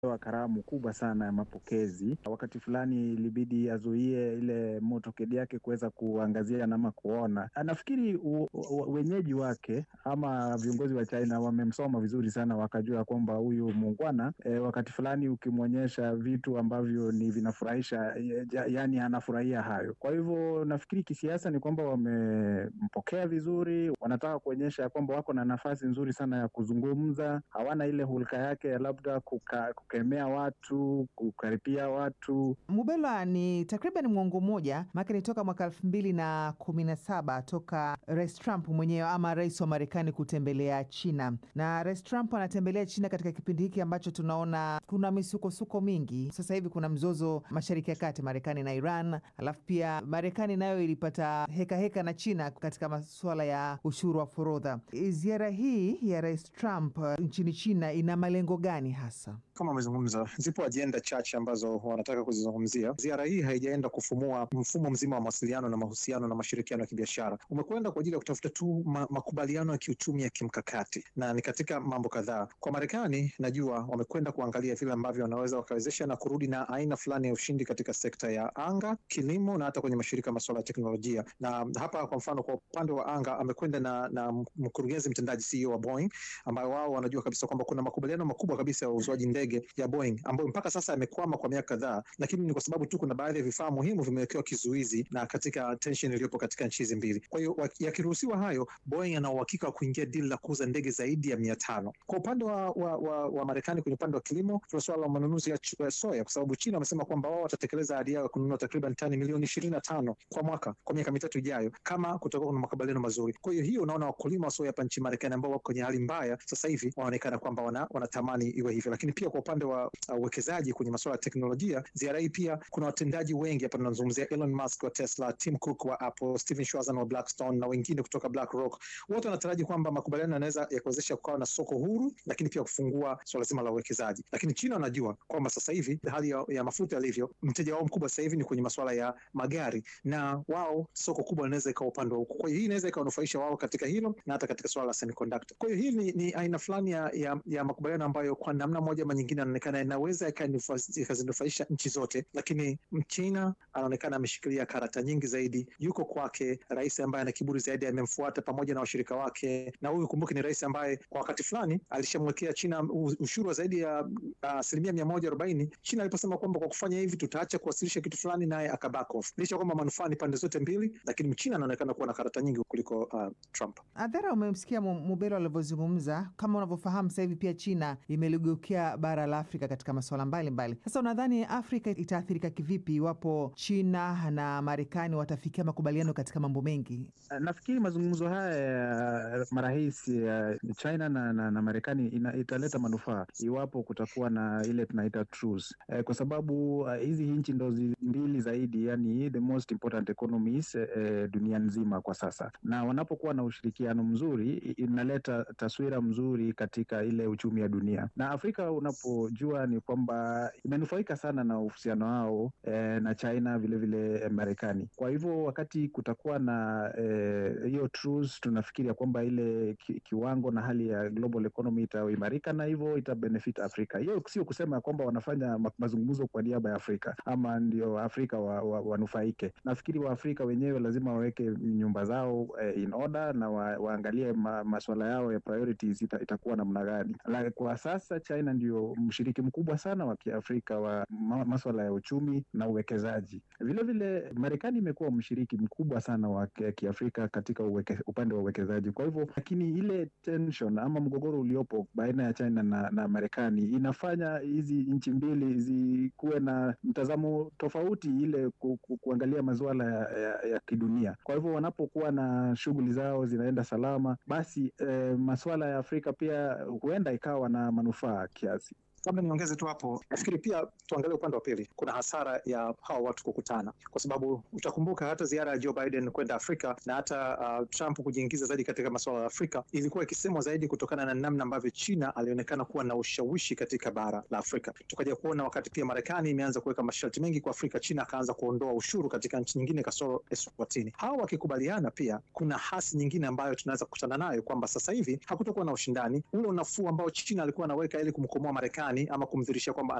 wa karamu kubwa sana ya mapokezi. Wakati fulani ilibidi azuie ile motokedi yake kuweza kuangazia nama kuona. Nafikiri wenyeji wake ama viongozi wa China wamemsoma vizuri sana, wakajua kwamba huyu muungwana e, wakati fulani ukimwonyesha vitu ambavyo ni vinafurahisha, yaani anafurahia hayo. Kwa hivyo nafikiri kisiasa ni kwamba wamempokea vizuri, wanataka kuonyesha kwamba wako na nafasi nzuri sana ya kuzungumza, hawana ile hulka yake ya labda kuka, kukemea watu, kukaripia watu. Mubelwa, ni takriban mwongo mmoja maake ni toka mwaka elfu mbili na kumi na saba toka Rais Trump mwenyewe ama rais wa Marekani kutembelea China, na Rais Trump anatembelea China katika kipindi hiki ambacho tunaona kuna misukosuko mingi. Sasa hivi kuna mzozo Mashariki ya Kati, Marekani na Iran, alafu pia Marekani nayo ilipata hekaheka heka na China katika masuala ya ushuru wa forodha. Ziara hii ya Rais Trump nchini China ina malengo gani hasa? Kama amezungumza, zipo ajenda chache ambazo wanataka kuzizungumzia. Ziara hii haijaenda kufumua mfumo mzima wa mawasiliano na mahusiano na mashirikiano ya kibiashara, umekwenda kwa ajili ya kutafuta tu ma makubaliano ya kiuchumi ya kimkakati, na ni katika mambo kadhaa. Kwa Marekani, najua wamekwenda kuangalia vile ambavyo wanaweza wakawezesha na kurudi na aina fulani ya ushindi katika sekta ya anga, kilimo na hata kwenye mashirika ya masuala ya teknolojia. Na hapa kwa mfano, kwa upande wa anga amekwenda na, na mkurugenzi mtendaji CEO wa Boeing, ambayo wao wanajua kabisa kwamba kuna makubaliano makubwa kabisa ya uuzwaji ndege ya Boeing ambayo mpaka sasa yamekwama kwa miaka kadhaa, lakini ni kwa sababu tu kuna baadhi ya vifaa muhimu vimewekewa kizuizi na katika tension iliyopo katika nchi hizi mbili. Kwa hiyo yakiruhusiwa hayo, Boeing ana uhakika wa kuingia dili la kuuza ndege zaidi ya mia tano. Kwa upande wa, wa, wa, wa Marekani kwenye upande wa kilimo, tuna suala la manunuzi ya soya, kwa sababu China wamesema kwamba wao watatekeleza ahadi yao ya kununua takriban tani milioni ishirini na tano kwa mwaka kwa miaka mitatu ijayo, kama kutakuwa kuna makubaliano mazuri. Kwa hiyo hiyo, unaona wakulima wa soya hapa nchini Marekani ambao wako kwenye hali mbaya sasa hivi wanaonekana kwamba wana, wanatamani iwe hivyo, lakini pia kwa upande wa uwekezaji uh, kwenye masuala ya teknolojia, ziara hii pia kuna watendaji wengi hapa, tunazungumzia Elon Musk wa Tesla, Tim Cook wa Apple, Steven Schwarzman wa Blackstone na wengine kutoka BlackRock. Wote wanataraji kwamba makubaliano yanaweza yakuwezesha kukawa na soko huru, lakini pia kufungua suala zima la uwekezaji. Lakini China wanajua kwamba sasa hivi hali ya, ya mafuta yalivyo, mteja wao mkubwa sasa hivi ni kwenye masuala ya magari, na wao soko kubwa linaweza ikawa upande wa huko. Kwa hiyo hii inaweza ikawanufaisha wao katika hilo na hata katika suala la semiconductor. Kwa hiyo hii ni, ni aina fulani ya, ya, ya makubaliano ambayo kwa namna moja ama nyingine anaonekana inaweza ikazinufaisha nchi zote, lakini Mchina anaonekana ameshikilia karata nyingi zaidi. Yuko kwake rais ambaye ana kiburi zaidi, amemfuata pamoja na washirika wake, na huyu kumbuke, ni rais ambaye kwa wakati fulani alishamwekea China ushuru wa zaidi ya asilimia uh, mia moja arobaini China aliposema kwamba kwa kufanya hivi tutaacha kuwasilisha kitu fulani, naye aka back off, licha kwamba manufaa ni pande zote mbili, lakini Mchina anaonekana kuwa na karata nyingi kuliko uh, Trump. Adhara, umemsikia Mubelo alivyozungumza. Kama unavyofahamu sasa hivi pia China imeligeukia bara la Afrika katika masuala mbalimbali. Sasa unadhani Afrika itaathirika kivipi iwapo China na Marekani watafikia makubaliano katika mambo mengi? Nafikiri mazungumzo haya ya marais ya China na, na, na Marekani italeta manufaa iwapo kutakuwa na ile tunaita truce, eh, kwa sababu hizi uh, nchi ndo mbili zaidi, yani the most important economies eh, dunia nzima kwa sasa, na wanapokuwa na ushirikiano mzuri inaleta taswira mzuri katika ile uchumi ya dunia, na Afrika unapojua ni kwamba imenufaika sana na uhusiano wao eh, na China vilevile vile Marekani. Kwa hivyo wakati kutakuwa na hiyo eh, truce, tunafikiria kwamba ile ki, kiwango na hali ya global economy itaimarika na hivyo itabenefit Afrika. Hiyo sio kusema kwamba wanafanya mazungumzo kwa niaba ya Afrika ama ndio Afrika wanufaike wa, wa nafikiri Waafrika wenyewe lazima waweke nyumba zao eh, in order na wa, waangalie ma, maswala yao ya priorities ita, itakuwa namna gani. Kwa sasa China ndio mshiriki mkubwa sana wa Kiafrika wa ma, maswala ya uchumi na uwekezaji. Vilevile Marekani imekuwa mshiriki mkubwa sana wa Kiafrika katika uweke, upande wa uwekezaji. Kwa hivyo, lakini ile tension ama mgogoro uliopo baina ya China na, na Marekani inafanya hizi nchi mbili zikuwe na mtazamo tofauti ile ku, ku, kuangalia masuala ya, ya, ya kidunia. Kwa hivyo wanapokuwa na shughuli zao zinaenda salama, basi eh, masuala ya Afrika pia huenda ikawa na manufaa kiasi. Labda niongeze tu hapo, nafikiri pia tuangalie upande wa pili. Kuna hasara ya hawa watu kukutana, kwa sababu utakumbuka hata ziara ya Joe Biden kwenda Afrika na hata uh, Trump kujiingiza zaidi katika masuala ya Afrika ilikuwa ikisemwa zaidi kutokana na namna ambavyo China alionekana kuwa na ushawishi katika bara la Afrika. Tukaja kuona wakati pia Marekani imeanza kuweka masharti mengi kwa Afrika, China akaanza kuondoa ushuru katika nchi nyingine kasoro Eswatini. Hawa wakikubaliana, pia kuna hasi nyingine ambayo tunaweza kukutana nayo kwamba sasa hivi hakutokuwa na ushindani ule unafuu ambao China alikuwa anaweka ili kumkomoa Marekani fulani ama kumdhirishia kwamba